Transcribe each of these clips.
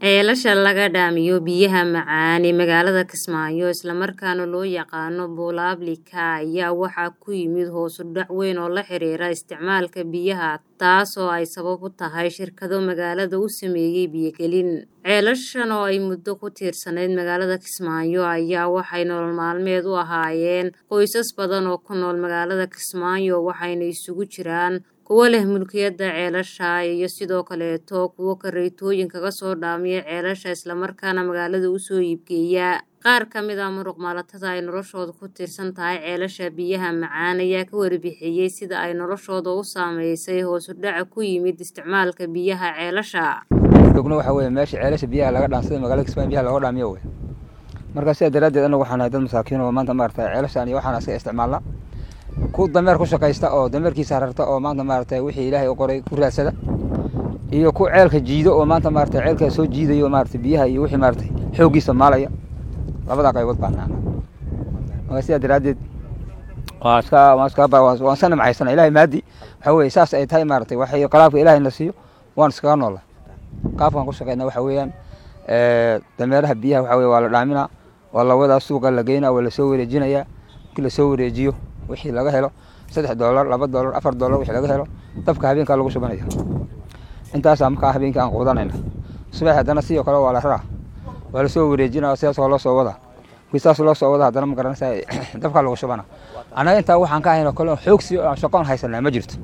Ceelasha laga dhaamiyo biyaha macaan ee magaalada Kismaayo isla markaana loo yaqaano Boolaablika ayaa waxaa ku yimid hoos u dhac weyn oo la xiriira isticmaalka biyaha taasoo ay sabab u tahay shirkado magaalada u sameeyay biyo gelin. Ceelashan oo ay muddo ku tiirsanayd magaalada Kismaayo ayaa waxay nolol maalmeed u ahaayeen qoysas badan oo ku nool magaalada Kismaayo waxayna isugu jiraan kuwa leh mulkiyadda ceelasha iyo sidoo kaleeto kuwa kareetooyin kaga soo dhaamiya ceelasha isla markaana magaalada u soo iibgeeya. Qaar ka mid ah muruqmaalatada ay noloshoodu ku tiirsan tahay ceelasha biyaha macaan ayaa ka warbixiyay sida ay noloshooda u saameysay hoos u dhaca ku yimid isticmaalka biyaha ceelasha. dogna waxa weeye meesha ceelasha biyaha laga dhaansada magaalada Kismaayo biyaha looga dhaamiyo wey marka sidaa daraaddeed anagu waxaan nahay dad masaakiin oo maanta maaragtay ceelashaan iyo waxaan iska isticmaalnaa ku dameer ku shaqaysta oo dameerkiisa rarta oo maanta maaragtay wixii ilaahay u qoray ku raadsada iyo ku ceelka jiido oo maanta maaragtay ceelka soo jiidayo maaragtay biyaha iyo wixii maaragtay xooggiisa maalaya labadaa qaybood baan nahnaa marka sidaa daraaddeed waa iska waan iska waan iska nimcaysana ilaahay maadi waxa weeye saas ay tahay maaragtay waxay qalaabka ilaahay na siiyo waan iskaga noola qaabkaan ku shaqeyna waxa weeyaan dameeraha biyaha waxa weye waa la dhaaminaa waa la wadaa suuqa la geynaa waa lasoo wareejinayaa markii lasoo wareejiyo wixii laga helo saddex doolar laba doolar afar doolar wixii laga helo dabka habeenkaa lagu shubanaya intaasaa markaa habeenkii aan quudanayna subax haddana sidoo kale waa la raraa waa lasoo wareejinaa sidaas waa loo soo wadaa saas loo soo wada haddana ma garanaysa dabkaa lagu shubana annaga intaa waxaan ka ahayn kale xoogsi aan shaqoon haysanaa ma jirto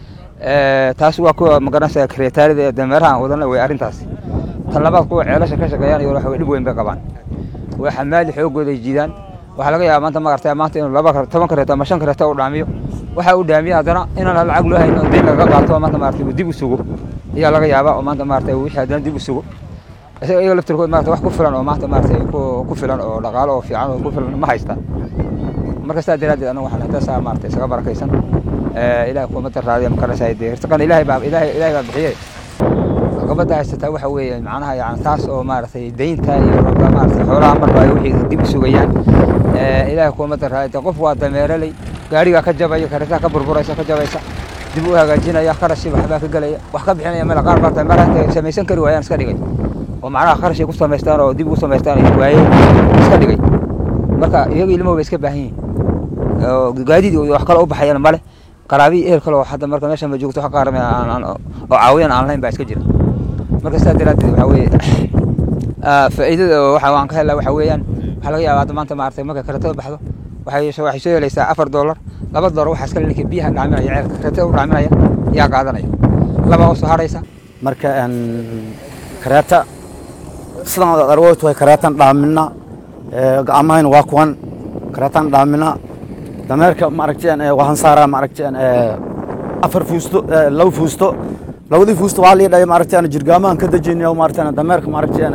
taas waa kuwa ma garanaysa kareetaarida ee dameeraha aan wadana wey arrintaasi tan labaad kuwa ceelasha ka shaqeeyaan iyo waxa dhib weyn bay qabaan waa xamaali xoogooda ay jiidaan waxaa laga yaabaa maanta maaragtay maanta inuu laba toban kareeto ama shan kareeto u dhaamiyo waxa uu dhaamiya haddana inaan lacag loo hayno deyn lagaga qaato maanta maaragtay uu dib u sugo ayaa laga yaabaa oo maanta maaragtay wixii haddana dib u sugo isaga iyaga laftirkood maaragtay wax ku filan oo maanta maaragtay ku filan oo dhaqaalo oo fiican oo ku filan ma haystaan marka sidaa daraaddeed anagu waxaan intaasaa maaragtay isaga barakaysan ilaahay kuma daraadiya makaraysaa dee hirtiqan ilaahay baa ilaahay ilaahay baa bixiyey gabadha haysataa waxa weeye macnaha yani taas oo maaragtay deynta iyo maaragtay xoolaha marba ay wixii dib u sugayaan ilaahay kuma daraadiya qof waa dameeraley gaarigaa ka jabaya kareetaha ka burburaysa ka jabaysa dib u hagaajinaya kharashi waxbaa ka gelaya wax ka bixinaya meel qaar baa dameeraha intay samaysan kari waayaan iska dhigay oo macnaha kharash ay ku samaystaan oo dib ugu samaystaan ay waayeen iska dhigay marka iyaga ilmuhu bay iska baahan yihiin oo gaadiid iyo wax kale u baxayaan male qaraabiyi ehel kale oo hadda marka meeshan ma joogto wax qaarame oo caawiyan aan lahayn baa iska jira marka sidaa daraaddeed waxa weeye faa'iidada waxa waan ka helaa waxa weeyaan waxaa laga yaabaa hadda maanta maaragtay markay kareetada baxdo waxay waxay soo helaysaa afar doolar laba doolar waxaa iska ninka biyaha dhaaminaya ceelka kareetada u dhaaminaya yaa qaadanaya laba oo soo haraysa marka kareeta sidan aad arwood way kareetan dhaamina gacmahayna waa kuwan kareetan dhaamina dameerka maaragteen waxaan saaraa maaragteen afar fuusto laba fuusto labadii fuusto waxaa lii dhahay maaragteen jirgaamahan ka dejinaya maaragteen dameerka maaragteen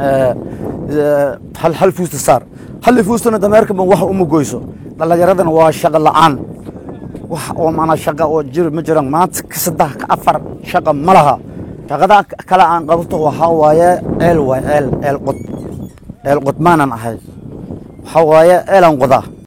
hal hal fuusto saar halli fuustona dameerka wax uma goyso dhallinyaradana waa shaqo la'aan wax oo maanaa shaqa oo jir ma jiraan maanta ka saddex ka afar shaqa ma laha shaqada kale aan qabto waxaa waaye eel waay eel eel qod eel qod maanan ahay waxaa waaye eelaan qodaa